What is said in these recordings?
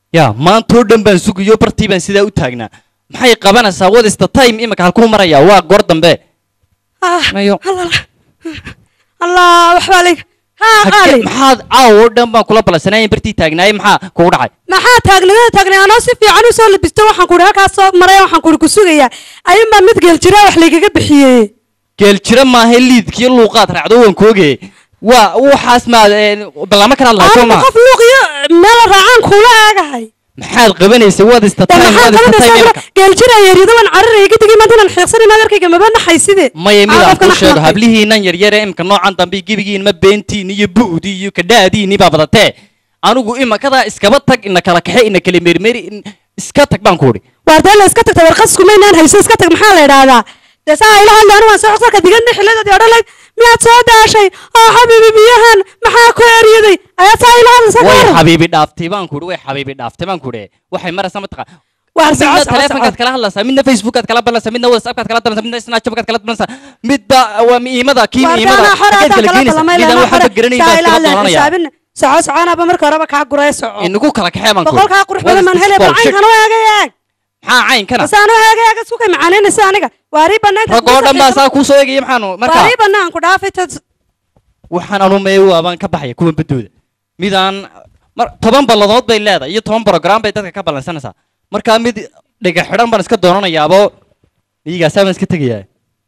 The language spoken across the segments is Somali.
ya maantoo dhan baan sugayo bartii baan sidaa u taagnaa maxay qabanaysaa what is the time imika halkuu marayaa waa goor dambe ah mayo allah allah waxbaa layga haa Hage- qaali maxaad caawo dhan baan kula ballansanaayeen bartii taagnaayey maxaa kugu dhacay maxaa taagnimada taagnay anoo si fiican u soo labisto waxaan kuhi halkaas soo maray waxaan kuhi ku sugayaa ayuunbaa mid geel jira wax laygaga bixiyey geel jira maaha liidkiyo luuqaad raacdo waan kooge waa waxaas maad ballaamo kala hadlahay soo anigu maa qof luuq iyo meel raacaan kuula aagahay maxaad qabanaysa what is the de time maxaan what is the time qabanaysaa imika geel jira yeeryada waan cararaya gadigii maanta inaan xiiqsanin adeerkayga maba naxay side maya mid aan qofkan kuu sheego axmaqay. hablihiinan yaryare imika noocan dambe gebigiin ma beentiini iyo bu'dii iyo kadhaadiini baa badatee anigu imakadaa iskaba tag ina kala kaxe ina kala meermeeri in- iska tag baan ku idhi waar dee la iska tagta warqas kumaynaan hayso iska tag maxaa la idhaahdaa dee saa ila hadla anu waan soo codsalka digadna xilladadii odhan layd miyaad soo daashay oo xabiibi biyahan maxaa ku eryaday ayaa saa ila hadlaysa way gaara xabiibi dhaaftay baan ku idhi way xabiibi dhaaftay baan ku idhi waxay maraysaa mataqa waar midna soco soco taleefonkaad soco kala hadlaysaa midna facebookaad kala balansaa midna whatsappkaad kala balansaa midna snapchatkaad kala balansaa midba waa miimada kii waar miimada daanaa xore xageed haddaan kala kala geenaysa ballamay midaan lana waxba xore garanayn saa baa ila iskala hadla doonanaya xisaabin soco soconaaba marka horeba kaa guraya soco inagu kala kaxee baan ku idhi. boqolkaa qurux What badan is maan this helay bal bullshit? caynkan u eega eeg maxaa caynkana bas aan u eega eega isku kay macaanaynaysa aniga waarii banaanka rag oo dhan baa saa kuu soo eegaya maxaanu markaa waarii banaan ku dhaafay tad waxaan anumeeyo waabaan ka baxaya kuwan badooda midaan mar toban balladood bay leedahay iyo toban program bay dadka ka ballansanaysaa markaa mid dhiga xidhan baan iska doonanayaabo iyagaasaa baan iska tegayaa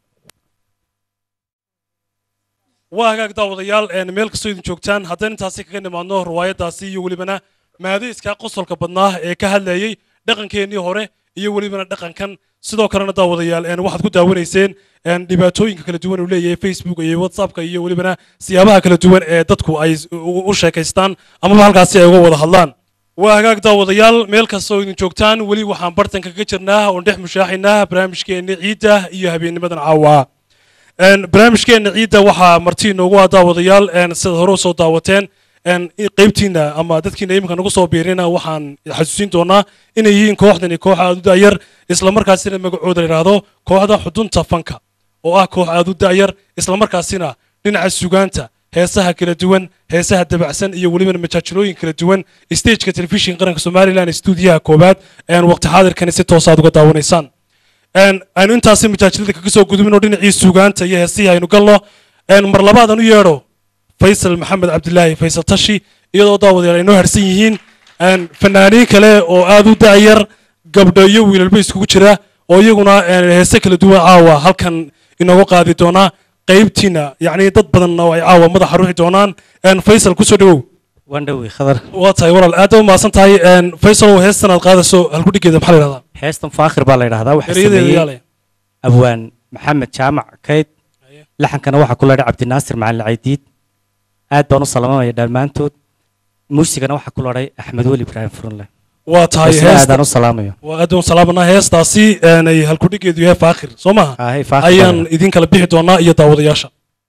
waa hagaag daawadayaal een, meel kastoo idin joogtaan haddaan intaasi kaga nimaadno riwaayadaasi iyo welibana maadayska qosolka badnaa ee ka hadlayey dhaqankeennii hore iyo welibana dhaqankan sidoo kalena daawadayaal een, waxaad ku daawanayseen een, dhibaatooyinka kala duwan uu leeyahay facebook iyo whatsappka iyo welibana siyaabaha kala duwan ee dadku ay s- u u sheekaystaan amaba halkaasi ay uga wada hadlaan waa hagaag daawadayaal meel kastoo idin joogtaan weli waxaan bartanka kaga jirnaa oon dhex mushaaxaynaa barnaamijkeenni ciidda iyo habeennimadan caawa Een, barnaamijkeena ciidda waxaa marti inoogu ah daawadayaal een, sidaad hore usoo daawateen een, i- qaybtiina ama dadkiina iminka nagu soo biirina waxaan xasuusin doonaa inay yihiin kooxdani koox aad u da'yar islamarkaasina magacooda la yidhaahdo kooxda xudunta fanka oo ah koox aad u da'yar islamarkaasina dhinaca sugaanta heesaha kala duwan heesaha dabacsan iyo weliba majaajilooyin kala duwan stageka telefishin qaranka somalilan stuudiyaha koowaad een, waqti xaadirkani si toosaad uga daawanaysaan een aynu intaasi majaajilada kaga soo gudubin oo dhinacii suugaanta iyo heesihii aynu galno een mar labaadan u yeedho faysal maxamed cabdilaahi faysal tashi iyadoo daawadayaal ay noo harsan yihiin een fanaaniin kale oo aad u da'yar gabdho iyo wiilalba iskugu jira oo iyaguna een heese kala duwan caawa halkan inooga qaadi doonaa qaybtiina yacni dad badanna oo ay caawa madaxa ruuxi doonaan een faysal kusoo dhawow waan dhowey khadar waa tahay walaal aad u mahadsan tahay een faysal heestan aad qaadayso halkudhigeeda maxaa la yidhahdaa heestan faakhir baa la yidhahdaa waxaa erayadeeda sameeyey yaale abwaan maxamed jaamac kayd laxankana waxaa ku leedhay cabdinaasir macalin caydiid aad baan u salaamamaya dhammaantood muusigana waxaa ku leedhay axmed weli ibraahim furunle waa tahay isna heesta aadaan u salaamayo waa aad u salaamanaa heestaasi een, ay halkudhigeedu yahay faakhir soo maha Ahay, Faakhir baa ayaan la- idin kala bixi doonaa iyo daawadayaasha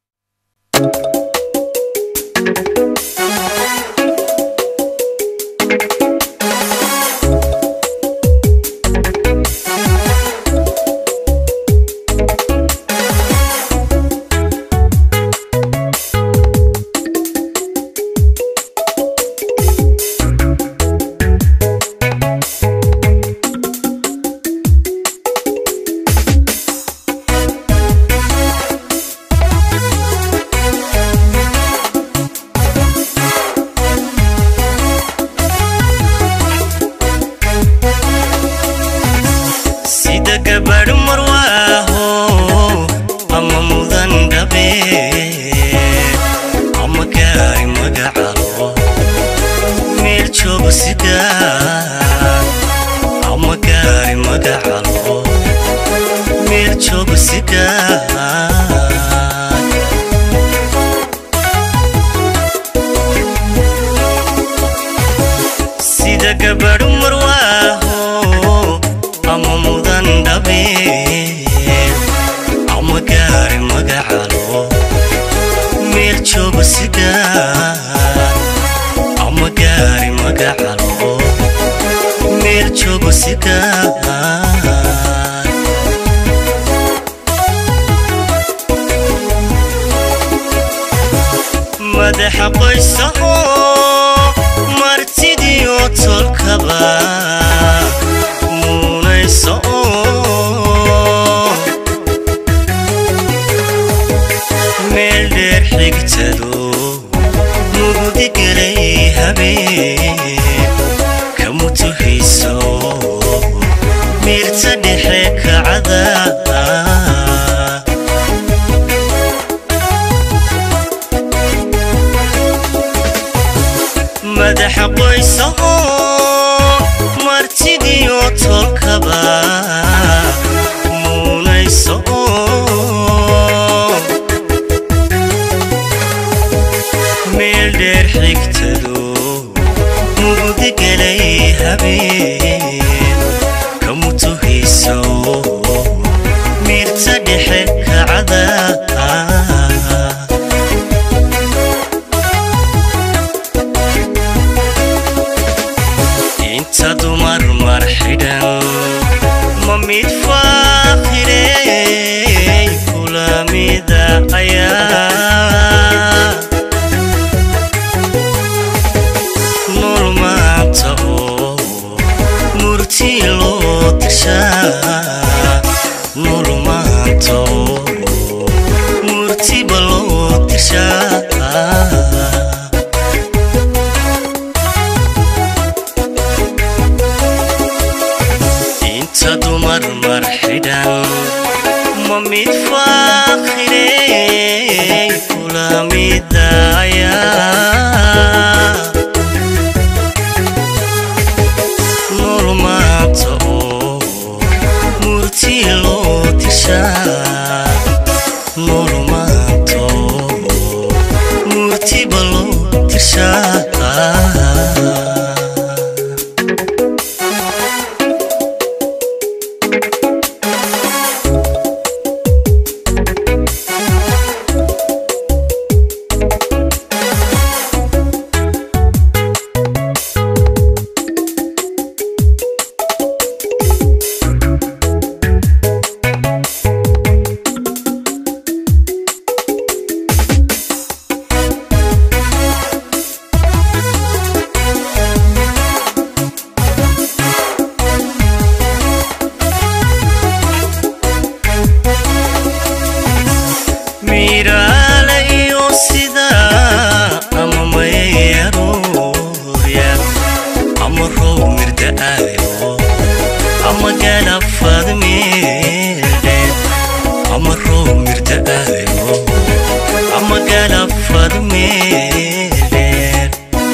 sida gabadh marwaaho ama mudan dhabe ama gaari magacalo meel joogo sida ama gaari magacalo meel joogo sida sida gabadh marwaaho ama mudan dhabe ama gaari magacalo meel joogo sida ama gaari magacalo meel joogo sida madaxa qoysaho martidiyo tolkaba muunayso meel dheer xigtado mugdi gelay habeen ka mutuhayso miirta dhexe kacada madaxa qoysa oo martidiyo tolkaba muunayso meel dheer xigtado mugdi gelay habeen ka mutuhayso miirta dhexe kacada inta dumar mar xidhan ma mid faaqirey kula mida ayaa nool maanta oo murti loo dishaa nool maanta oo murtiba loo dishaa inta dumar mar xidhan ma mid faaqirey kula midaya nool maanta oo murti loo dishaa nool maanta oo murtiba loo dishaa miraale iyo sida ama mayaruurya ama row mirda'ayo ama galafad meeldhe ama row mirda'ayo ama galafad meeldheer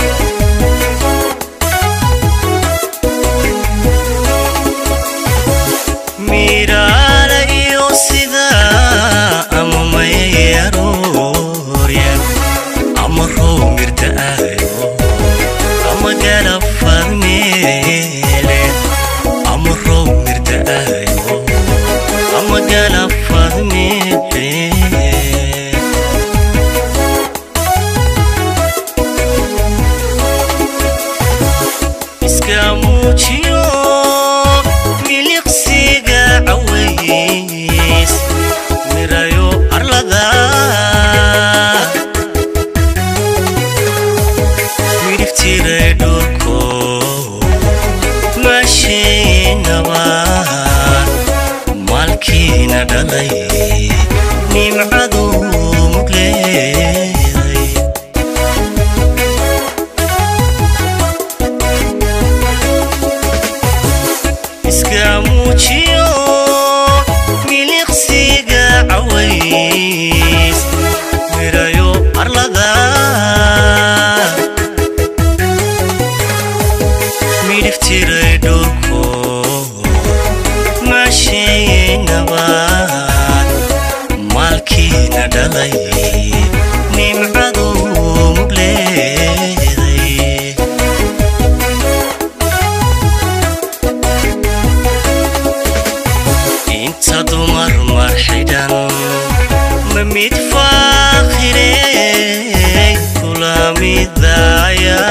miraale iyo sida ama mayaruurya ama row mirda'ayo ama galafad meele ama row mirda'ayo ama galafad meele iska muujiyo miliqsiga caways mirayo arlada midhiftiray dhulko maashaynaba maalkiina dhalay nimcadu mugleeday iska muujiyo miliqsiga caways mirayo arlada midhiftiray dhulko maashaynaba maalkiina dhalay nimcadu mugleeday inta dumar mar xidhan ma mid faaqirey kula midaya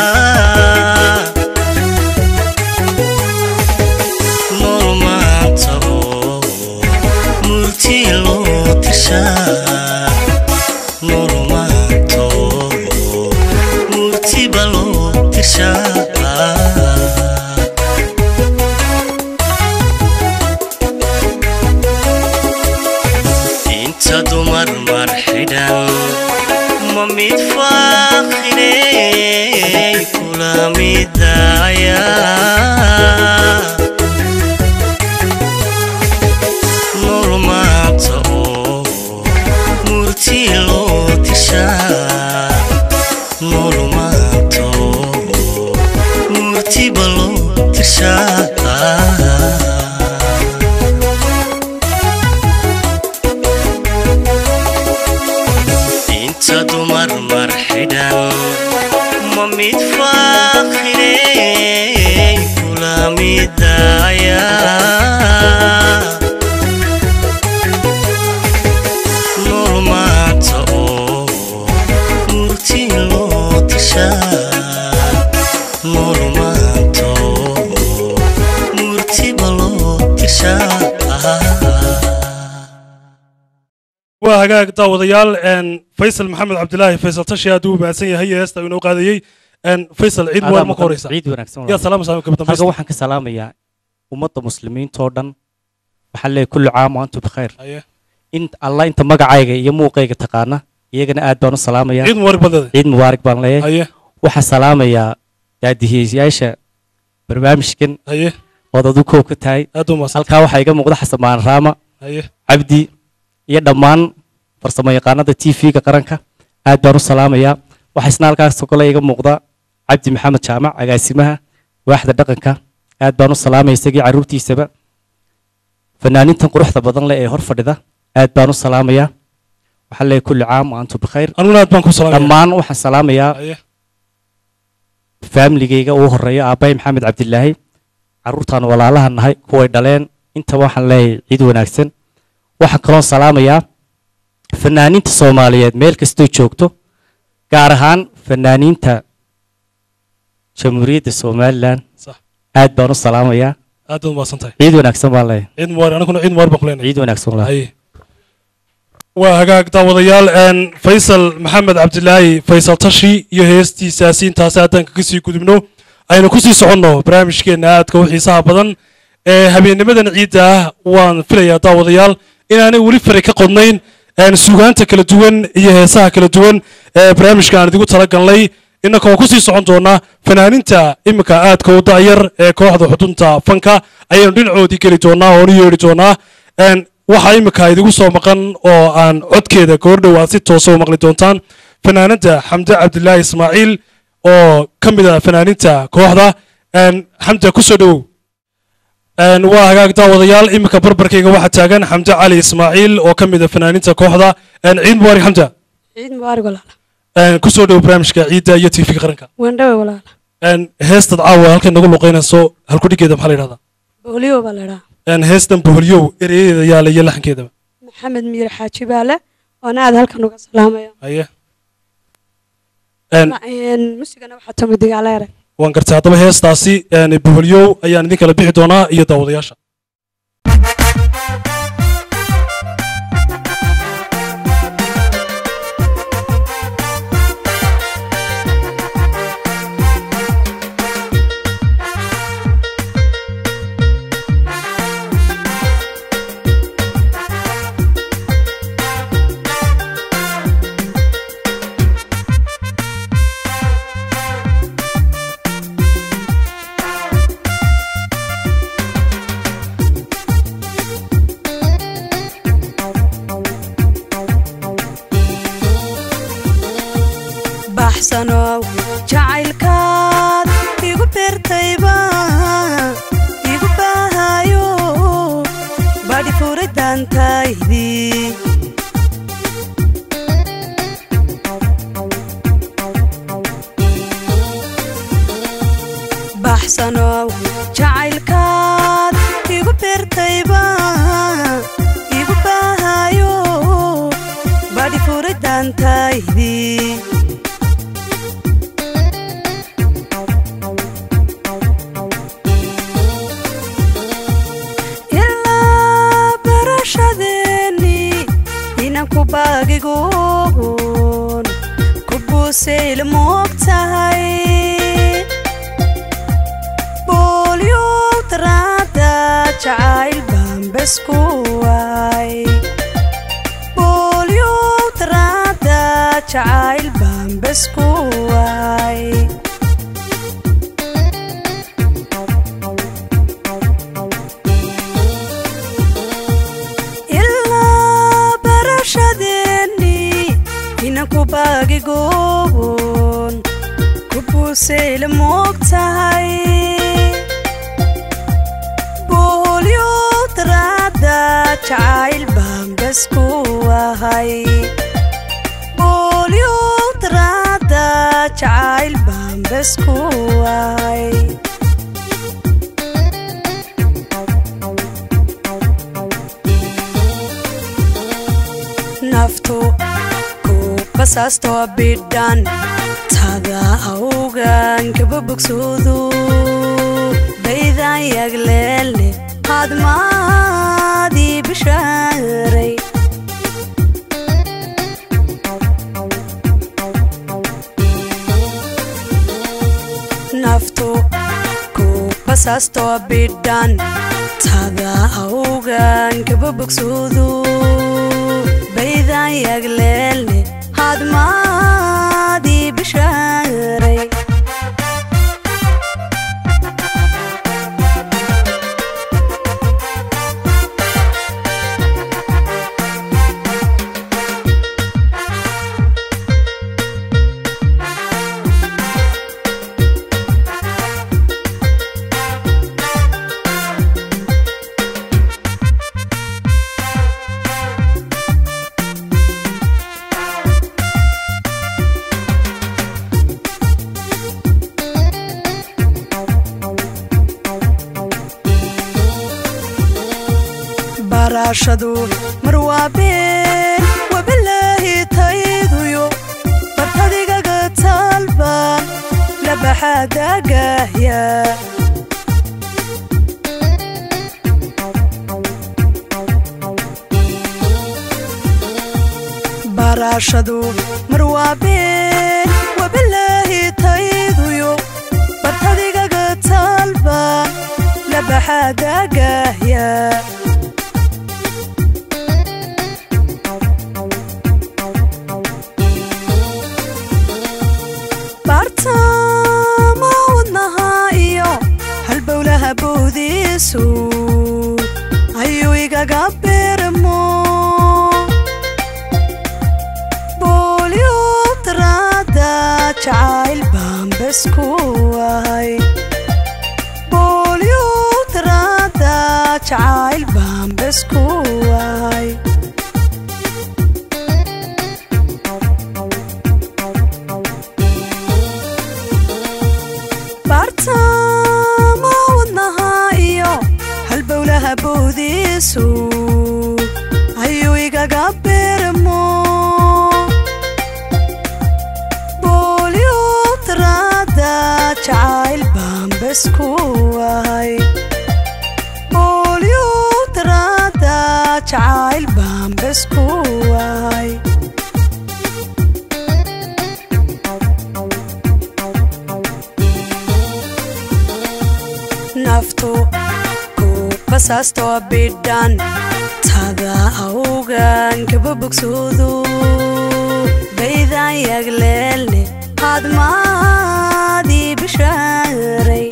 nool maanta oo murti loo dishaa nool maanta oo murtiba loo dishaa kula midaya nool maanta oo murti loo tishaa nool maanta oo murtiba loo tishaa inta dumar mar xidhan ma mid faaqirey kula midaya nool maanta oo murti loo tishaa nool maanta oo murtiba loo tishaa waa hagaag daawadayaal een, faysal maxamed cabdilaahi faysal tashi aad uu mahadsan yahay ee heesta uu inoo qaadayey een, faysal ciid mubaar ma ka horeysa ciid wanaagsan yaa salaam salaam gabadha halka faysal waxaan ka salaamayaa ummadda muslimiinta oo dhan waxaan leeyahay kullu caam wa antum bikhayr Haye. in allah inta magacayga iyo muuqayga taqaana iyagana aad baan u salaamayaa ciid mubarak baad leedahay ciid mubaarak baan leeyahay haye waxaan salaamayaa daadihiyayaasha barnaamijkan haye ood adu koob ka tahay aad u mahadsan halkaa waxaa iga muuqda xasamaan raama haye cabdi iyo dhammaan farsamo yaqaanada t v-ga qaranka aad baan u salaamayaa waxaa isna halkaasoo kale iga muuqda cabdi maxamed jaamac agaasimaha waaxda dhaqanka aad baan u salaamaya isagii carruurtiisaba fanaanintan quruxda badan leh ee hor fadhida aad baan u salaamayaa waxaan leeyahay kulli caam wa antum bikhayr aniguna aad baan ku salaamaya dhammaan waxaan salaamayaa haye faamiligayga ugu horeeya aabbahay maxamed cabdilaahi carruurtaan walaalaha nahay kuway dhaleen intaba waxaan leeyahay ciid wanaagsan waxaan kaloo salaamayaa fanaaniinta soomaaliyeed meel kastoo joogto gaar ahaan fanaaniinta jamhuuriyadda somalilan sax aad baan u salaamayaa aad baad mahadsan tahay ciid wanaagsan baan leeyahay ciid mubarak aniguna ciid mubarak baan ku leenahay ciid wanaagsan walaal haye waa hagaag daawadayaal een, faysal maxamed cabdilaahi faysal tashi iyo heestiisaasi intaasi haddaan kaga sii gudubno aynu kusii soconno barnaamijkeenna aadka u xiisaha badan ee habeennimadan ciidda ah waan filayaa daawadayaal inaanay weli fari ka qodnayn een, sugaanta kala duwan iyo heesaha kala duwan ee barnaamijka aan idigu talagalnay innaka oo kusii socon doonaa fanaaninta iminka aadka u da'yar ee kooxda xudunta fanka ayaynu dhinacoodii geli doonaa oo u yeedhi doonaa Een, waxaa iminka idigu soo maqan oo aan codkeeda goordhow aad si toosa u maqli doontaan fanaanada xamde cabdilaahi ismaaciil oo ka mid ah fanaaninta kooxda Een, xamde kusoo dhowow Een, waa hagaag daawadayaal iminka barbarkayga waxaa taagan xamde cali ismaaciil oo ka mid ah fanaaninta kooxda Een, ciid mubaarak xamde ciid mubaarak walaala Een, kusoo dhowow barnaamijka ciidda iyo tv qaranka waan dhawe walaala Een, heestad caawa halkan nagu luqeynayso halkudhigeeda maxaa la yidhahdaa booliyo baa la idhaa Een, heestan boholyow ereyadeeda yaala iyo laxankeedaba maxamed miir xaaji baale oona aad halkan uga salaamaya haye Een, Een, musigana waxaa tumi digaaleere waan gartay haddaba heestaasi een, boholyow ayaan idin kala bixi doonaa iyo daawadayaasha baxsanow jacaylkaad igu beertayba igu baahayo badhi furidaantaydii baxsanow jacaylkaad igu beertayba igu baahayo badhi furidaantaydii ilaa barashadeeni inan ku baagigoon ku buusayl moog tahay boolyow daraada jacayl baan besku waay boolyow daraada jacayl baan besku waay qalbigaagi goobon ku buusayla moog tahay boolyo daraada jacayl baan bas ku ahay boolyo daraada jacayl baan bas ku ahay naftu ku basaasto bidhan tada awgan kaba bogsoodu baydan yagleelne hadmaadii bishaaray naftu ku basaasto bidhan tada awgan kaba bogsoodu baydan yagleelne hadmaadii bishaaray barashadu mar waa been wabilaahi tayduyo bartadigaga taalbaan labaxaadagahya barashadu mar waa been wabilaahi tayduyo bartadigaga taalbaan labaxaadagahya bartama wadnaha iyo halbowlaha boodiisu ayuu igaga beermo boolyo daraada jacayl baan bas ku ahay boolyo daraada jacayl baan bas ku ahay bartama wadnaha iyo halbowlaha boodiisu ayuu igaga beermo boolyo daraada jacayl baan bas ku ahay boolyo daraada jacayl baan bas ku ahay naftu ku basaasto bidhan tada awgan kaba bogsoodu baydan yagleelne hadmaadii bishaaray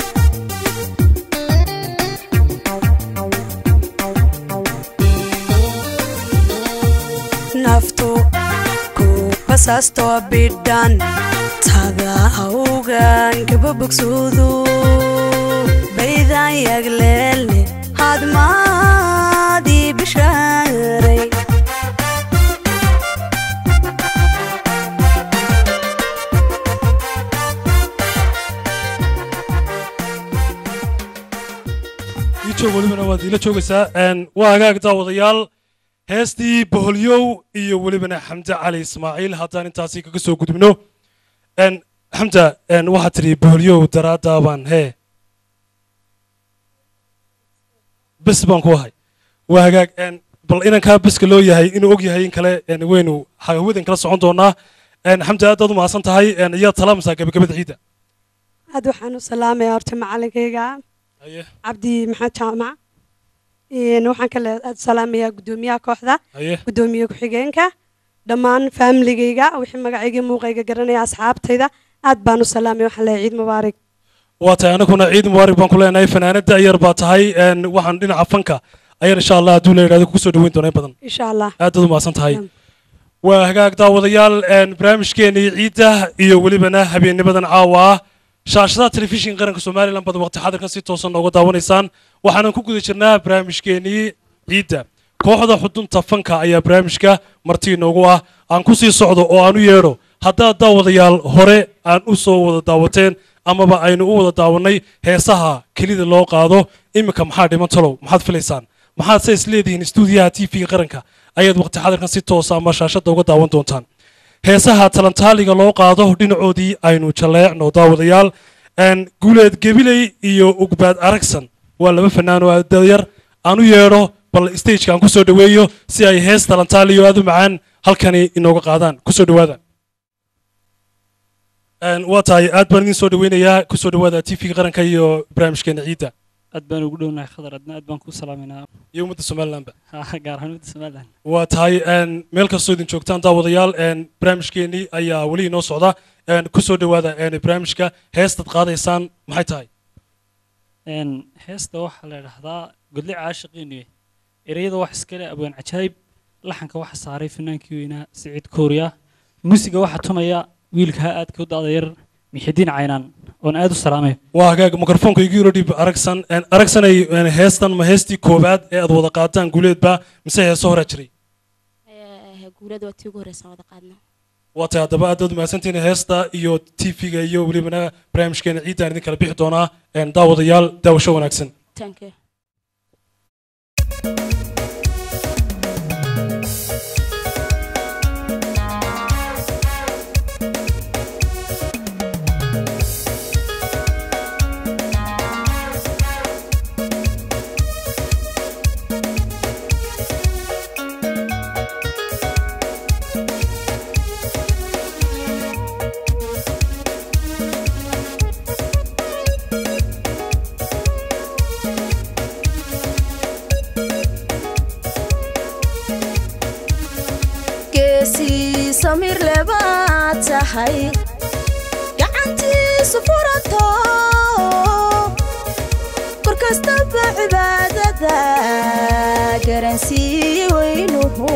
naftu ku basaasto bidhan tada awgan kaba bogsoodu baydan yagleelne hadmaadii bishaaray ii joog welibana waad iila joogaysaa Een, waa hagaag daawadayaal heestii boholyow iyo welibana xamde cali ismaaciil haddaan intaasi kaga soo gudubno Een, xamda een, waxaad tidhi boholyow daraaddaa baan hee bes baan ku ahay waa hagaag een, bal inankaa beska loo yahay inuu og yahay in kale een, waynu hawadan kala socon doonaa Een, xamda aad baad u mahadsan tahay een, iyaad salaamaysaa gabagabada ciidda aad waxaan u salaamaya horta macalinkayga haye cabdi maxamed jaamac Een, waxaan kale aad salaamayaa guddoomiyaha kooxda haye guddoomiye ku-xigeenka dhammaan faamiligayga wixii magacayga muuqayga garanaya asxaabtayda aad baan u salaamaya waxaan leeyahay ciid mubaarak waa tahay anaguna ciid mubaarak baan ku leenahay fanaanada yar baa tahay een, waxaan dhinaca fanka ayaan insha allah hadduu la yidhahdo kugu soo dhaweyn doona in badan insha allah aad baad u mahadsan tahay waa hagaag daawadayaal een, barnaamijkeenii ciidda iyo welibana habeennimadan caawa ah shaashadaha telefishinka qaranka somalilan baad waqti xadirkan si toosan nooga daawanaysaan waxaanan ku guda jirnaa barnaamijkeenii ciidda kooxda xudunta fanka ayaa barnaamijka marti inoogu ah aan ku sii socdo oo aan u yeedho haddaad daawadayaal hore aan u soo wada daawateen amaba aynu u wada daawanay heesaha kelida loo qaado iminka maxaa dhiman talow maxaad filaysaan maxaad se isleedihiin istuudiyaha t v-ga qaranka ayaad waqti xadirkan si toosa ama shaashadda uga daawan doontaan heesaha talantaaliga loo qaado dhinacoodii aynu jaleecno daawadayaal een, guuleed gebiley iyo ugbaad aragsan waa laba fanaan oo aadayar aan u yeedho bal stageka aan kusoo dhaweeyo si ay hees talantaaliyo aad u macaan halkani inooga qaadaan kusoo dhawaada Een, waa tahay aad baan idin soo dhaweynayaa kusoo dhawaada t v-ga qaranka iyo barnaamijkeena ciidda aad baan ugu dhownahay khadar adna aad baan kuu salaaminaa iyo ummadda somalilanba gaar ahaan midda somalilan waa tahay een, meel kastoo idin joogtaan daawadayaal een, barnaamijkeenii ayaa weli inoo socda een, kusoo dhawaada een, barnaamijka heestaad qaadaysaan maxay tahay Een, heesta waxaa la idhaahdaa godle caashiqiiniye ereyada wax iskale abwaan cajaayib laxanka waxa saaray fanaankii weynaa siciid kooriya muusiga waxaa tumaya wiilka aadka u da'da yar mixidiin caynaan oon aad u salaamay waa hagaag mikrofoonka igu yiro dhib aragsan een, aragsanay een, heestan ma heestii koowaad ee aad wada qaataan guuleedba mise heeso horaa jiray guulada waa tii ugu horeysan wada qaadna waa tahay haddaba aad baad mahadsantihiin heesta iyo t v-ga iyo welibana barnaamijkeena ciiddaan idin kala bixi doonaa een, daawadayaal daawasho wanaagsan thank you geesii samir lebaad tahay gacantiisu furato kor kastaba cibaadada garansiiye weynuhu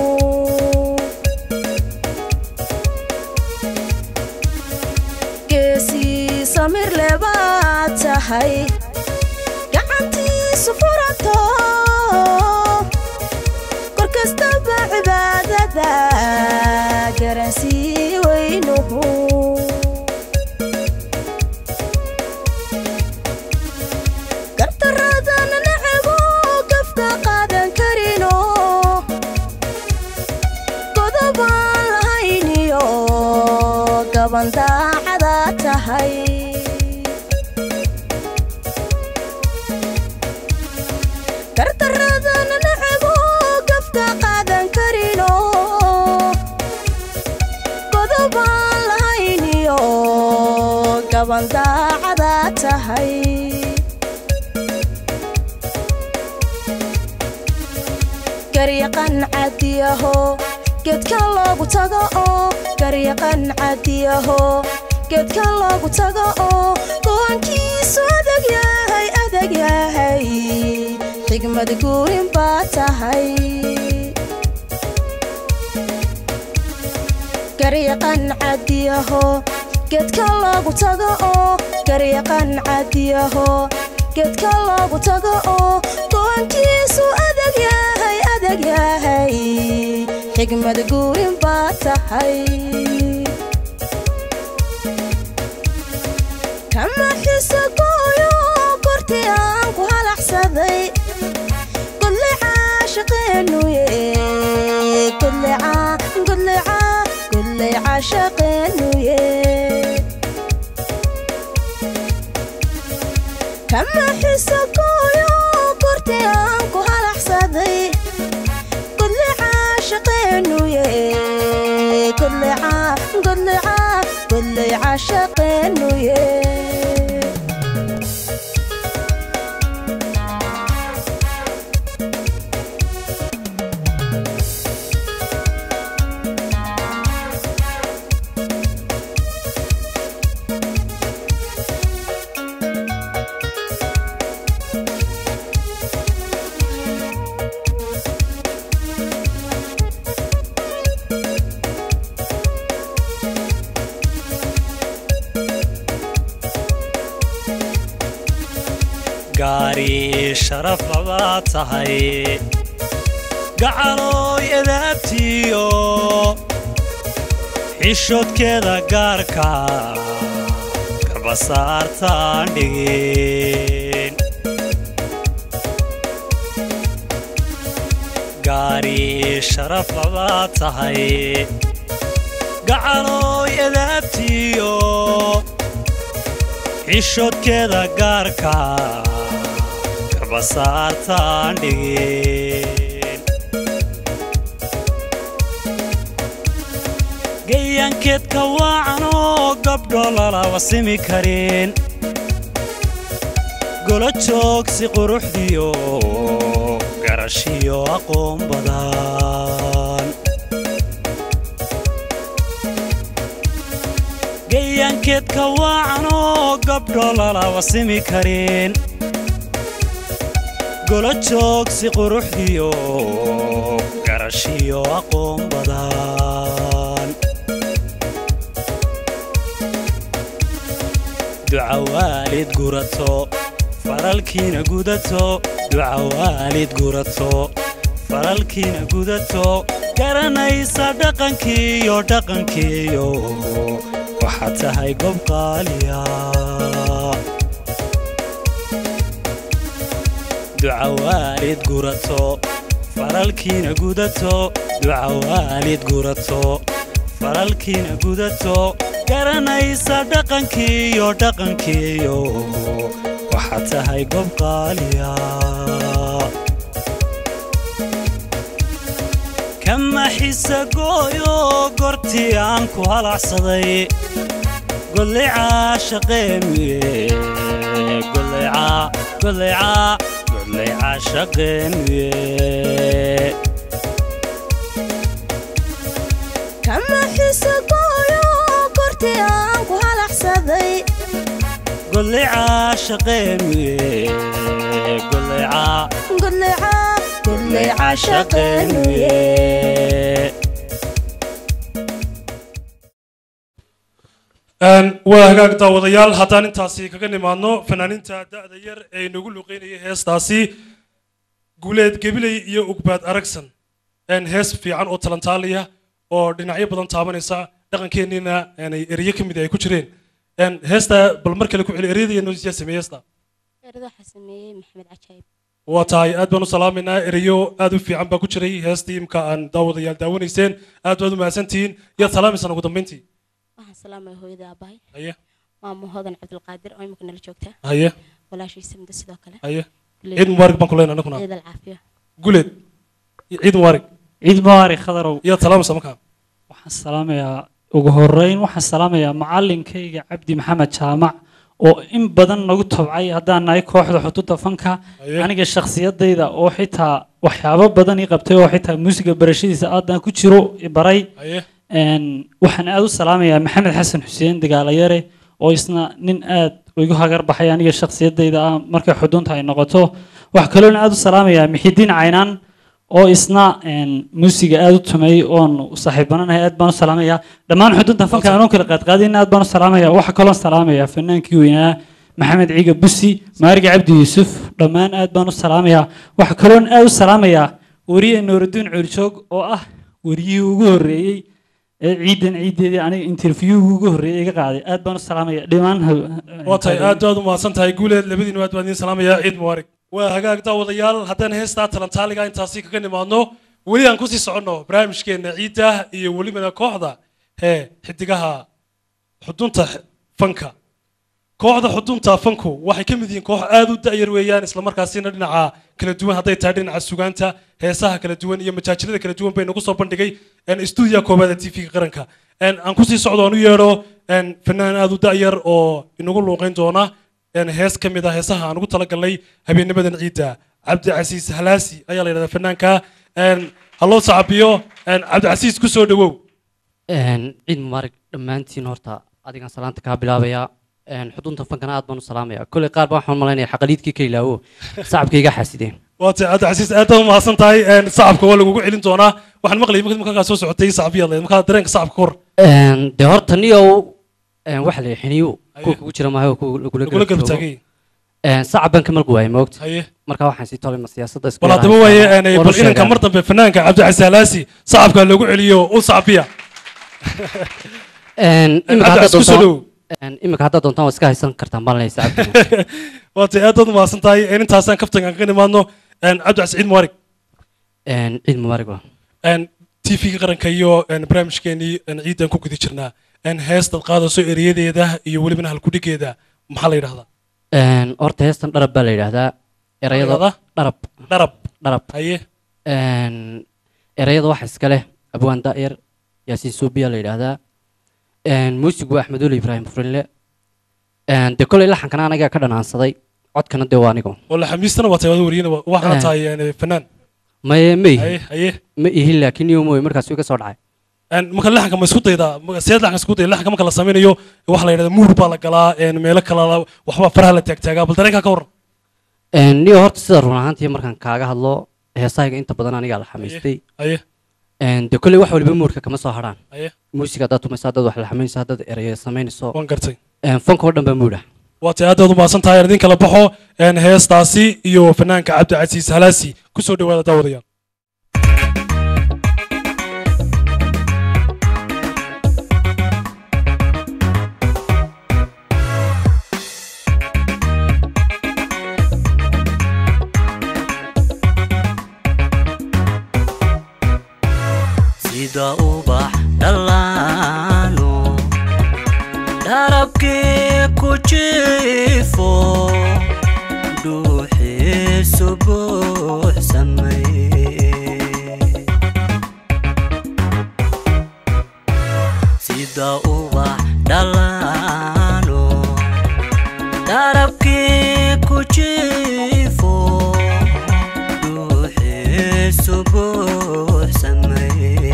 geesii samir lebaad tahay gacantiisu furato kor kastaba cibaadada garansii weynuhu gartaradan nacabo gafka qaadan karino godobaan lahayniyo gaban daacada tahay gartaradan nacabo gafka qaadan karino godobaan lahayniyo gaban daacada tahay garyaqan cadiyaho geedkan loogu tago oo garyaqan cadiyaho geedkan loogu tago oo go'aankiisu adag yahay adag yahay xigmad guurin baa tahay garyaqan cadiyaho geedkan loogu tago oo garyaqan cadiyaho geedkan loogu tago oo go'aankiisu adag yahay adag yahay xigmad guurin baa tahay kama xiso gooyo kortii aan ku halaxsaday godle caashaqeenuye godleca godleca godley caashaqeenuye kama xiso gooyo kortii aan ku halaxsaday godle caashaqeenuye godleca godleca godley caashaqeenuye gaari sharaf labaad tahay gacalooy adaabtiyo xishoodkeeda gaarka garbasaartaan dhigin gaari sharaf labaad tahay gacalooy adaabtiyo xishoodkeeda gaarka garbasaartaan dhigin gayaankeedka waacanoo gabdho lalaba simi karin golo joogsi quruxdiyo garashiyo aqoon badan gayaankeedka waacanoo gabdho lalaba simi karin golo joogsi quruxdiyo garashiyo aqoon badan duca waalid gurato faralkiina gudato duca waalid gurato faralkiina gudato garanaysa dhaqankiiyo dhaqankiiyo waxaad tahay gob qaaliya duca waalid gurato faralkiina gudato duca waalid gurato faralkiina gudato garanaysa dhaqankiiyo dhaqankiiyo waxaad tahay gob qaaliya kama xisa gooyo gortii aan ku halacsaday gollicaa shaqeemiye gollicaa gollicaa gollicaa shaqeemiye kama xiso gooyo kortii aan ku halaxsaday gollicaa shaqeemiye gollicaa godleca godleca shaqeeniye shaqeemiye waa hagaag daawadayaal haddaan intaasi kaga nimaadno fanaaniinta da'da yar ee inagu luqeynayay heestaasi guuleed gebiley iyo ugbaad aragsan een hees fiican oo talantaaliya oo dhinacyo badan taabanaysa dhaqankeenniina aanay eryo ka mid ay ku jireen een heesta bal mar kale ku celi eryada iyo noosiyaa sameeye heesta erada waxaa sameeyey maxamed cajaayib waa tahay aad baan u salaamaynaa erayo aad u fiican baa ku jiray heestii imka aan daawadayaal daawanayseen aad baad u mahadsantihiin yaad salaamaysaan ugu dambayntii waxaan salaamaya hooyada aabahay haye maamo hodan cabdulqaadir oo imika nala joogta haye walaashiisa muddo sidoo kale haye ciid mubaarak baan ku leenahay anaguna ciid alcaafiya guleed ciid mubaarak ciid mubaarak khadarow yaad salaamaysaa markaa waxaan salaamayaa ugu horeyn waxaan salaamayaa macalinkayga cabdi maxamed jaamac oo in badan nagu tabcay haddaan nahay kooxda xuduudda fanka Haye. aniga shakhsiyadayda oo xitaa waxyaabo badan ii qabtay oo xitaa muusiga barashadiisa aadaan ku jiro i baray haye Een, waxaan aad u salaamayaa maxamed xasan xuseen dagaalayare oo isna nin aad igu hagar baxay aniga shakhsiyadayda ah markay xudunta ay noqoto waxaa kaloona aad u salaamayaa mixidiin caynaan oo isna een, muusiga aad u tumay oon saaxiibananahay aad baan u salaamayaa dhammaan xudunta fanka anoo kala qaadqaadin aad baan u salaamayaa waxaa kaloo salaamayaa fanaankii weynaa maxamed ciiga busi maariga cabdi yuusuf dhammaan aad baan u salaamayaa waxaa kaloon aad u salaamayaa weriye nooraduun cuurjoog oo ah weriyihii ugu horreeyey ee ciidan ciideedii aniga interviewga ugu horreeyay iga qaaday aad baan u salaamaya dhammaan waa tahay aad baad u mahadsan tahay guuleed labadiinu aad baan idiin salaamayaa ciid mubaarak waa hagaag daawadayaal haddaan heestaa talantaaliga intaasi kaga nimaadno weli aan kusii soconno barnaamijkeena ciidda iyo welibana kooxda hee xidigaha xudunta fanka kooxda xudunta fanku waxay ka mid yihiin koox aad u da'yar weeyaan islamarkaasina dhinaca kala duwan hadday tahay dhinaca sugaanta heesaha kala duwan iyo majaajilada kala duwan bay nagu soo bandhigay stuudiya koobaad ee tv-ga qaranka Een, aan kusii socdo aan u yeedho een, fanaan aad u da'yar oo inagu luuqeyn doona een, hees ka mid ah heesaha aan ugu talagalnay habeennimadan ciidda cabdicasiis halaasi ayaa la yidhahdaa fanaanka Een, ha loo sacabiyo Een, cabdicasiis ku soo dhowow ciid mubaarak dhammaantiin horta adigaan salaanta kaa bilaabayaa Een, xudunta fankana aad baan u salaamaya kolley qaar baan waxaan malaynaya xaqaliidkii ka ilaawo sacabkayga xaasideen waa tahay cabdicasiis aad baad u mahadsan tahay Een, sacabka waa lagugu celin doonaa waxaan maqlayay markii markaa soo socotay sacabiyaad leed markaa dareenka sacabka kor Een, dee horta niyow een, waxa la xiniyo kuwa kugu jira maayo kuwa lagula lagula garab garab joogo. taagay Een, sacab baan ka malgu waayay moogta haye marka waxaan sii tolay ma siyaasadda isku bal haddaba waaye een, bal inanka mar dambe fanaanka cabdicasiis alaasi sacabka loogu celiyo u sacbiya imika Cabdi haddaad Casiis, ku soo doontaan dhowow. een, imika haddaad doontaan waa iska haysan kartaan baan leeyahay sacabka waatay aad baad umahadsan tahay een, intaasaan kaftankan ka nimaadno een, cabdicasiis ciid mubarig Een, ciid mubaarak waa een, tv-ga qaranka iyo een, barnaamijkeenii een, ciidan ku guda jirnaa een, heestaad qaadayso ereyadeeda iyo welibana halkudhigeeda maxaa la yidhahdaa Een, horta heestan dharab baa la yidhaahdaa erayada Yidhahdaa? dharab dharab dharab haye Een, erayada waxa iska leh abwaan daa'ir yaasiin suubiya la yidhaahdaa Een, muusigu waa axmed uli ibraahim furinle Een, dee koley laxankana anagaa ka dhanaansaday codkana dee waa anigo wala xamiistana waa tahay waad wariyana waxaana Een. tahay een, fanaan maye ma haye ihi haye ma ihin laakiin iyo mooy markaas iga soo dhacay Een, marka laxanka ma isku daydaa ma- seed laxanka isku dayda laxanka marka la samaynayo waxa la yidhahdaa muur baa la galaa een, meelo kala la- waxba faraha la taagtaagaa bal dareenkaa ka waran Een, niyo horta sida run ahaantii markaan kaaga hadlo heesahayga inta badan anigaa la xamaystay haye Een, dee koley wax waliba muurka kama soo hadhaan haye muusiga haddaad tumaysa haddaad wax la xamaynaysa haddaad erayo samaynayso waan gartay Een, fanka oo dhan baa muudha waa tahay aad baad umahadsan tahay idin kala baxo een, heestaasi iyo fanaanka cabdicasiis halaasi ku soo dhawaada daawadayaal sida ubax dhallaano dharabkii ku jiifo dhuuxiisu buuxsamay sida ubax dhallaano dharabkii ku jiifo dhuuxiisu buuxsamay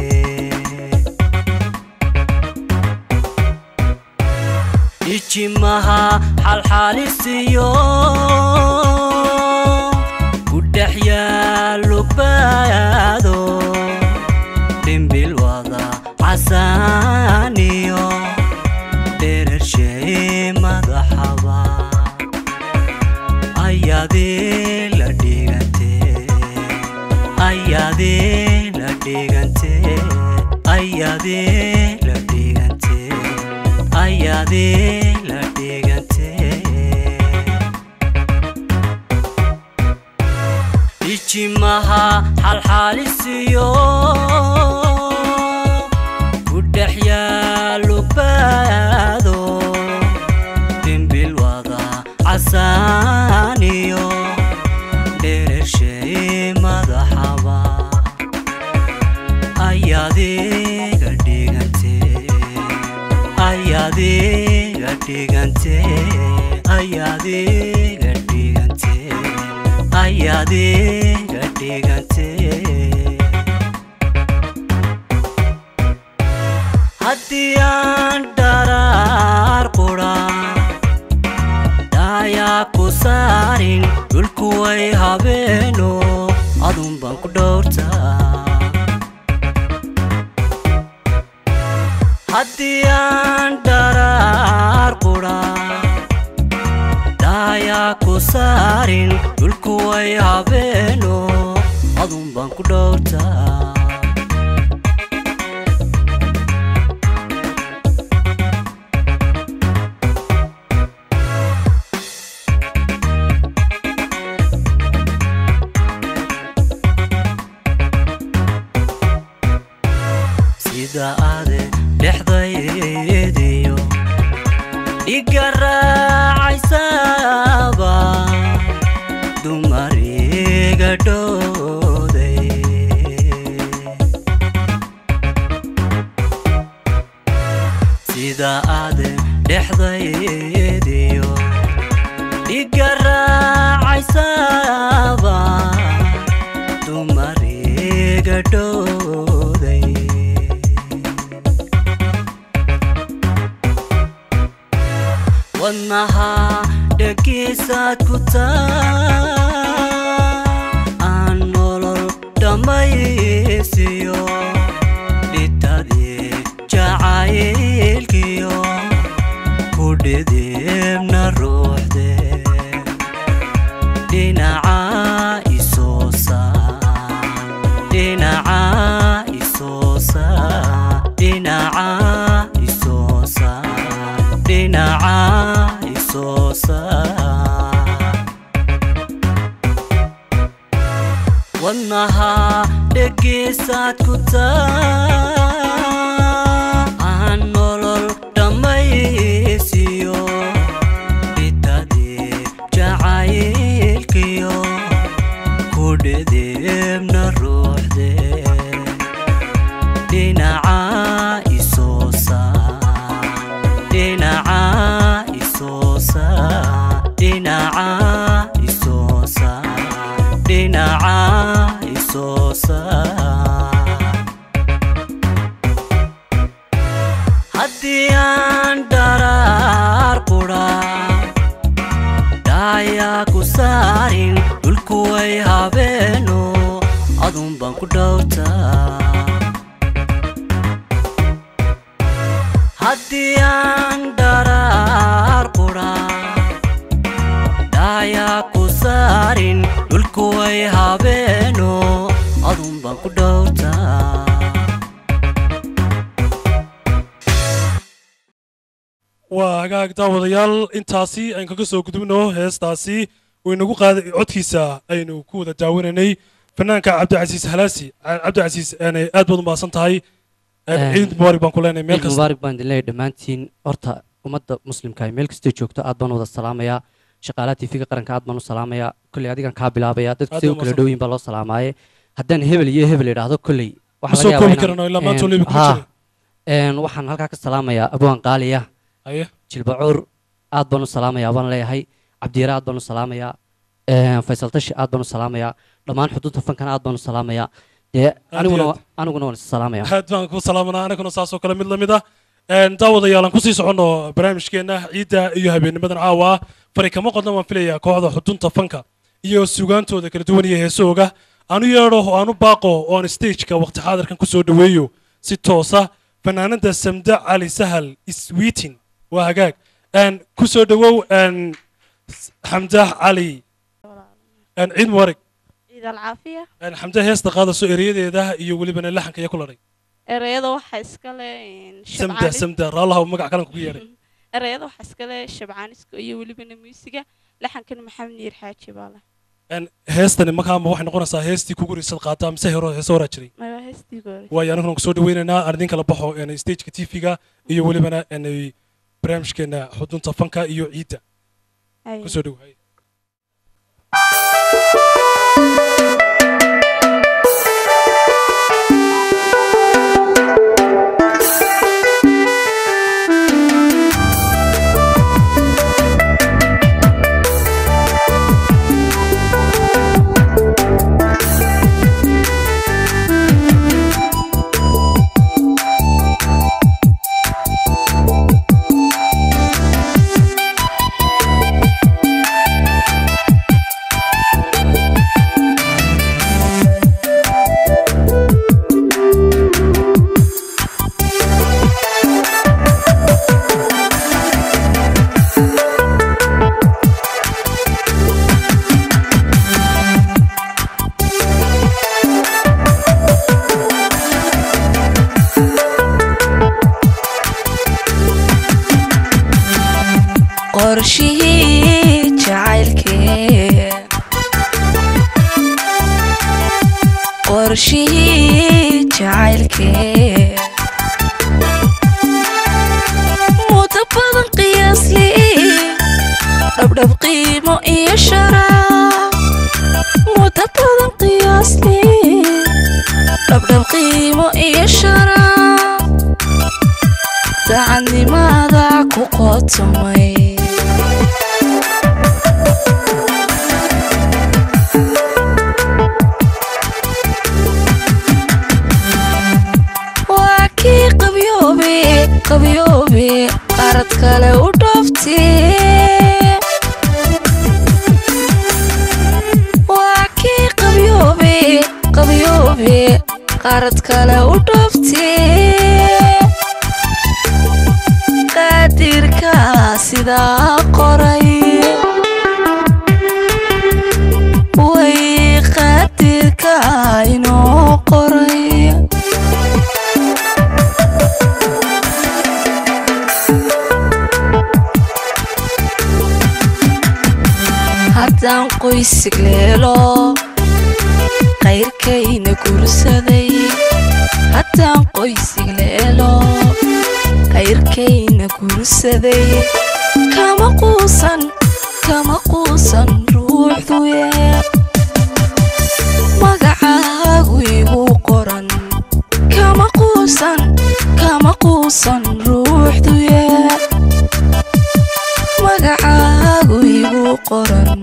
ijimaha xalxaalisiyo ku dhex yaallo baado dhimbil wada casaaniyo dherershay madaxaba ayaadii la dhigante ayaadii la dhigante ayaadii la dhigante ayaadii la dhigante ijimaha xalxaalisiyo ku dhex yaallo baado dhimbil wada casaaniyo dherershay madaxaba ayaadiga dhigante ayaadiga dhigante ayaadiga dhigante ayaadiga dhigante haddii aan dharaar qura dhayaa ku saarin dhulku way habeeno adun baan ku dhowrtaa haddii aan dharaar qura dhayaa ku saarin dhulku way habeeno adun baan ku dhowrtaa sida ade dhexdaydiyo dhiga raacaysaba dumariga dhowday sida ade dhexdaydiyo dhiga raacaysaba dumariga dhowday wadnaha dhagiisaad ku taa aan nolol dhammaysiyo dhitadii jacaylkiyo ku dhidibna ruuxde dhinaca isoo saar dhinaca isoo saar dhinaca isoo saar dhinaca isoo saar wadnaha dhegiisaad ku taa aan nolol dhammaysiyo bitadeeb jacaylkiyo ku dhedeebna ruuxde dhinaca isoo saar dhinaca isoo saar dhinaca isoo saar dhinaca isoo saar haddii aan dharaar qudha dhaayaa ku saarin dhulku way habeeno adun baan ku dhowrtaa haddii aan dharaar qudha dhaayaa ku saarin dhulku way habeeno adun baan ku dhowrtaa waa hagaag daawadayaal intaasi aynu kaga soo gudubno heestaasi waynagu qaada codkiisa aynu ku wada daawanaynay fanaanka cabdicasiis halaasi cabdicasiis een, aad baad u mahadsan tahay een, Een, ciid mubaarak baan ku leenahay meel ciid kasta mubaarak baan idin leeyahay dhammaantiin horta ummadda muslimka ay meel kastoo joogto aad baan u wada salaamayaa shaqaalaha tv-ga qaranka aad baan u salaamayaa kolley adigan kaa bilaabaya dadku Aad siday u baa kala mahadsan. dhowiin baa loo salaamaaye haddaan hebel iyo hebel idhaahdo kolley Ma waxaa soo laga yaabaa koobi inaan- karano ilaa maanta een, waliba kuma haa. jira Een, waxaan halkaa ka salaamayaa abwaan qaaliya haye jilbacuur aad baan u salaamayaa baan leeyahay cabdiyare aad baan u salaamayaa een, faysal tashi aad baan u salaamayaa dhammaan xuduudda fankana aad baan u salaamayaa dee aniguna aad. aniguna waan is salaamayaa aad baan ku salaamanaa anaguna saasoo kale mid lamid ah Een, daawadayaal aan kusii soconno barnaamijkeena ciidda iyo habeennimadan caawa ah fari kama qodna waan filayaa kooxda xudunta fanka iyo sugaantooda kala duwan iyo heesooga aanu yeedho oo aanu baaqo oo aan stageka waqti xaadirkan kusoo dhoweeyo si toosa fanaanada samda cali sahal iswiitin waa hagaag Een, kusoo dhowow een, s- xamdah cali Een, ciid mubarak ciid alcaafiya Een, xamdah heesta qaadaso ereyadeeda iyo welibana laxanka iyo ku ladhay ereyada waxaa iskale samda samda raallaha magac kalan kugu yeedhay ereyada waxaa iskale shabcaaniska iyo welibana muusiga laxankana maxamed niir xaaji baa leh Een, heestani markaama waxay noqonaysaa heestii kugu risad qaataa mise hero heese horaa jiray maya heestii goore waayo aniguna kusoo dhaweynaynaa aan idin kala baxo een, stageka tv-ga iyo welibana een, barnaamijkeena xudunta fanka iyo ciidda kusoo dhow haye. qorshihii jacaylkee qorshihii jacaylkee muddo badan qiyaasli dhabdhab qiimo iyo sharaab muddo badan qiyaasli dhabdhab qiimo iyo sharaab daacadnimada ku qotomay waa kii qabyoobe qabyoobe qaarad kale u dhooftee waa kii qabyoobe qabyoobe qaarad kale u dhooftee qaadirka sidaa qoray qoysig leelo qayrkayna gursaday haddaan qoysig leelo qayrkayna gursaday kama quusan kama quusan ruuxduye magacaagu igu qoran kama quusan kama quusan ruuxduye magacaagu igu qoran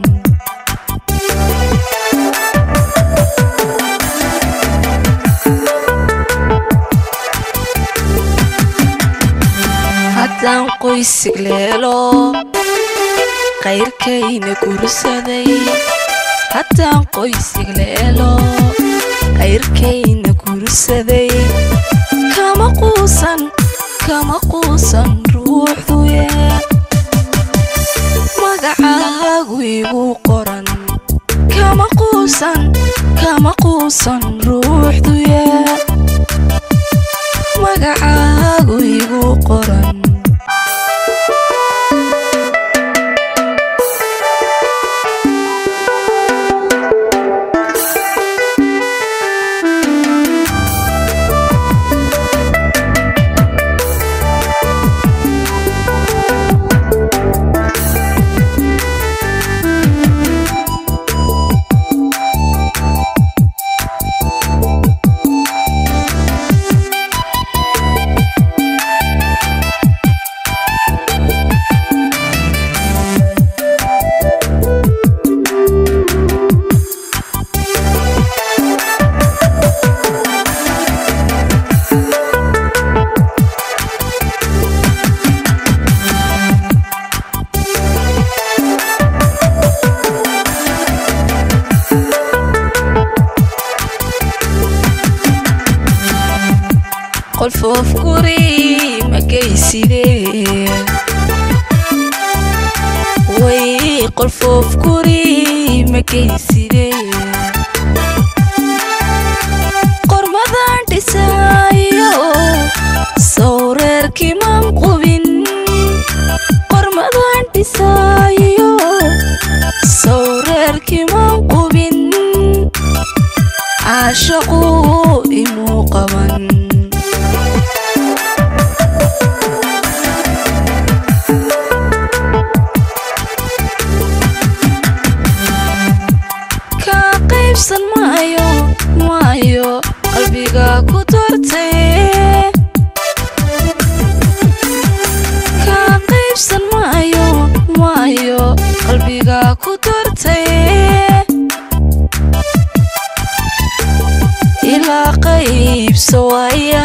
haddaan qoysig leelo qayrkayna gursaday haddaan qoysig leelo qayrkayna gursaday kama quusan kama quusan ruuxduye magacaagu igu qoran kama quusan kama quusan ruuxduye magacaagu igu qoran qolfoof guri ma geysidee way qolfoof guri ma geysidee qormadan dhisaayo sawreerkiman qubin qormadan dhisaayo sawreerkiman qubin caashaqu imuu qaban kaa qaybsan maayo maayo qalbiga ku dortay kaa qaybsan maayo maayo qalbiga ku dortay ilaa qaybso waya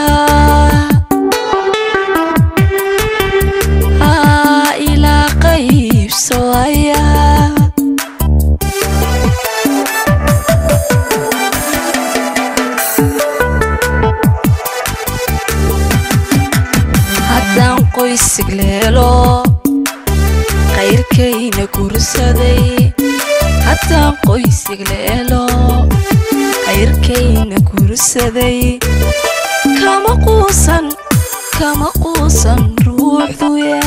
Ah, ilaa qaybso waya haddaan qoysig leelo qayrkayna gursaday haddaan qoysig leelo qayrkayna gursaday kama quusan kama quusan ruuxduye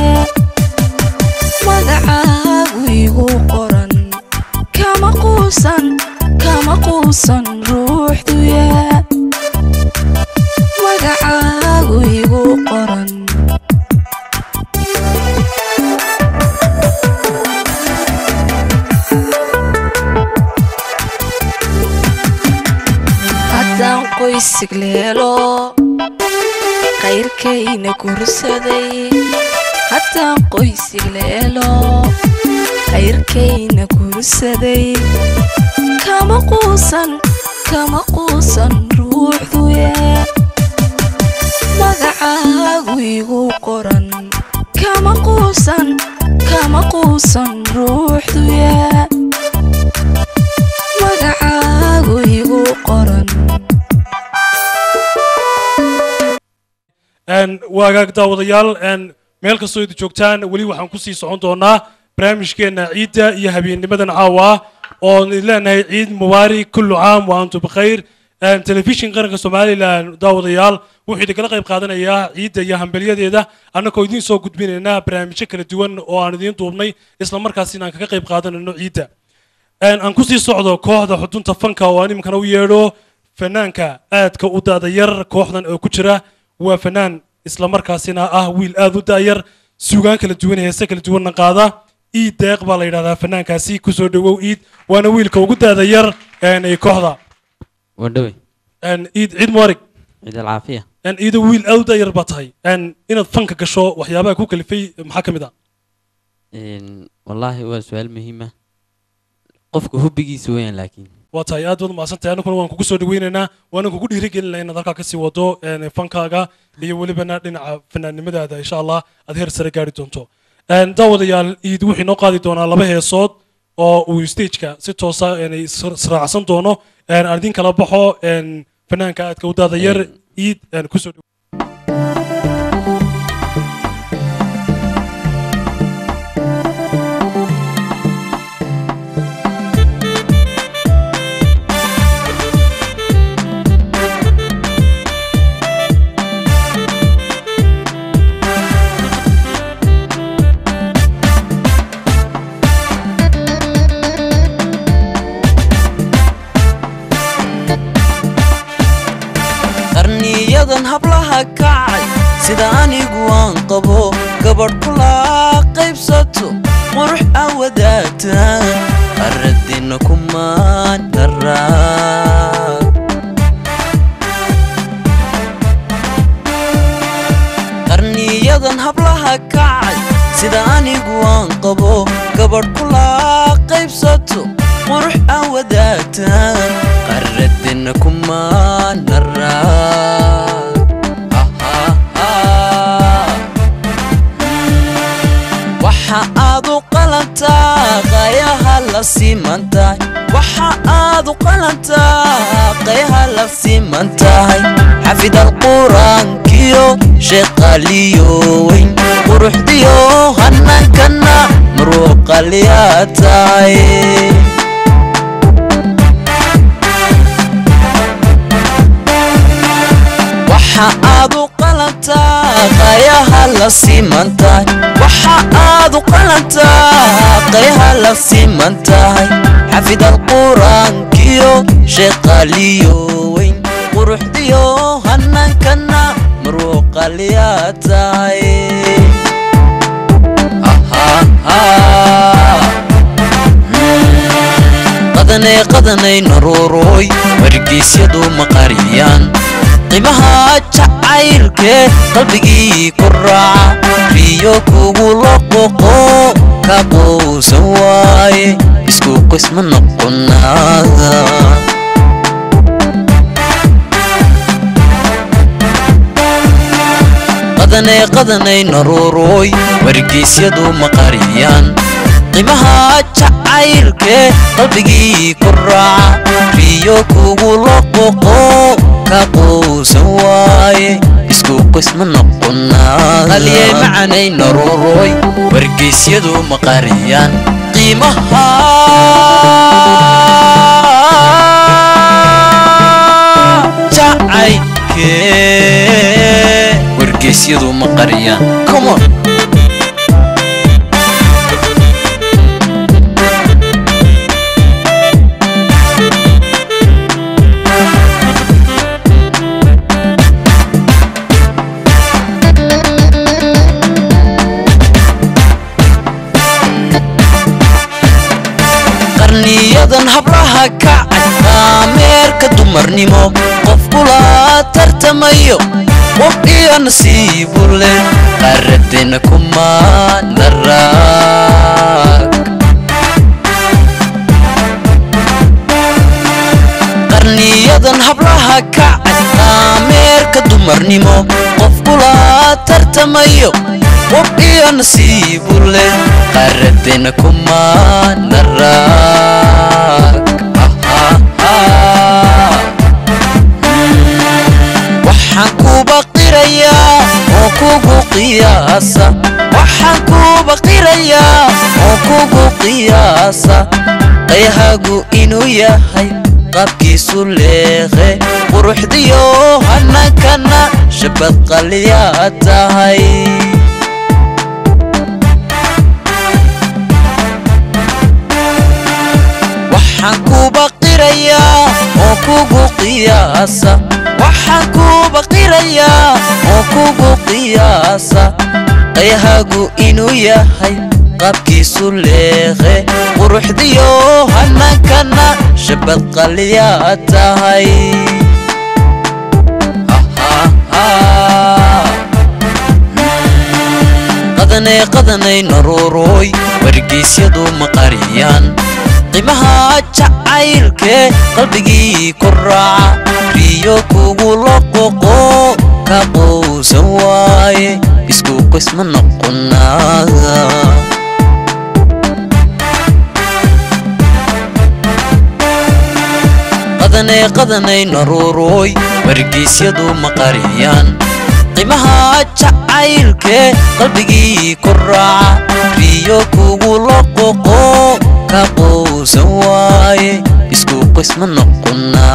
magacaagu igu qoran kama quusan kama quusan ruuxduye magacaagu igu qoran haddaan qoysig leelo qayrkayna gursaday haddaan qoysig leelo qayrkayna gursaday kama quusan kama quusan ruuxduye magacaagu igu qoran kama quusan kama quusan ruuxduye magacaagu igu qoran waagaag daawadayaal meel kastoo idin joogtaan weli waxaan kusii socon doonaa barnaamijkeena ciidda iyo habeennimadan caawa ah oon idin leenahay ciid mubaarak kullu caam wa antum bikhayr telefishin qaranka somalilan daawadayaal wuxuu idinkala qayb qaadanayaa ciidda iyo hambelyadeeda annagoo idiin soo gudbinaynaa barnaamijyo kala duwan oo aan idiin duubnay isla markaasina aan kaga qayb qaadanayno ciidda Een, aan kusii socdo kooxda xudunta fanka oo aan iminkana u yeedho fanaanka aadka u daada yar kooxdan oo ku jira waa fanaan islamarkaasina ah wiil aad u daayar suugaan kala duwan heese kala duwanna qaada iid deeq baa la yidhahdaa fanaankaasi kusoo dhawow iid waana wiilka ugu daada yar een, ee kooxda wadhawey Een, iid ciid muarig ciid alcaafiya Een, iido wiil aad u daayar baa tahay Een, inaad fanka gasho waxyaabaha ku kalifay maxaa ka mid ah Een, wallaahi waa su-aal muhiima qofka hubbigiisa weeyaan laakiin waa tahay aad baad umahadsantahay aniguna waan kugu soo dhaweynaynaa waana kugu dhiirigelinaa inaad halkaa kasii wado een, fankaaga iyo welibana dhinaca fanaannimadaada insha allah aad heer sare gaari doonto Een, daawadayaal iid wuxuu inoo qaadi doonaa laba heesood oo uu stageka si toosa een, is- israacsan doono Een, aan idin kala baxo een, fanaanka aadka u daada yar iid een, kusoo dhawo qarniyadan hablaha kacay sida anigu aan qabo gabadh kula qaybsato qurux aan wadaagtaan qaradina kumaan daraa qarniyadan hablaha kacay sida anigu aan qabo gabadh kula qaybsato qurux aan wadaagtaan qaradina kumaan daraa waxa aad u qalantaa qayaha la siman tahay waxa aad u qalantaa qayaha la siman tahay xafid alquraankiyo sheeqaliyo weyn quruxdiyo hanankana maruuqaliyaa tahay waxa aad u qalantaa qayaha la siman tahay waxa aad u qalantaa qayaha la siman tahay xafid alquraankiyo sheeqaliyo weyn quruxdiyo hanankana maruuqaliyaa tahay qadanay qadanay naruurooy wargeysyadu ma qariyaan qiimaha jacaylkee qalbigii ku raaca riyo kugu loqoqo ka quusan waaye isku qisma noqonaada qadanay qadanay naruurooy wargeysyadu ma qariyaan qiimaha jacaylkee qalbigii ku raaca riyo kugu loqoqo ka quusan waaye isku qisma noqonaaqaliyay macanay naruurooy wargeysyadu ma qariyaan qiimaha jacaylkee wargeysyadu ma qariyaan come on qarniyadan hablaha kacay qaameerka dumarnimo qof kula tartamayo qof iyo nasiibu leh qaradina kumaan daraag qarniyadan hablaha kacay qaameerka dumarnimo qof kula tartamayo qof iyo nasiibu leh qaradina kumaan daraag waxaan kuba qirayaa oo kugu qiyaasa waxaan kuba qirayaa oo kugu qiyaasa qayahagu inuu yahay qaabkiisu leeqe quruxdiyo hanankana shabad qaliyaa tahay waxaan kuba qirayaa oo kugu qiyaasa waxaan kuba qirayaa oo kugu qiyaasa qayhagu inuu yahay qaabkiisu leeqe quruxdiyo hanankana shabad qalyaa tahay qadanay qadanay naruurooy wargeysyadu ma qariyaan qiimaha jacaylkee qalbigii ku raaca riyo kugu loqoqo ka qowsan waaye isku qisma noqonaa qadanay qadanay naruurooy wargeysyadu ma qariyaan qiimaha jacaylkee qalbigii ku raaca riyo kugu loqoqo ka qowsan waaye isku qisma noqonaa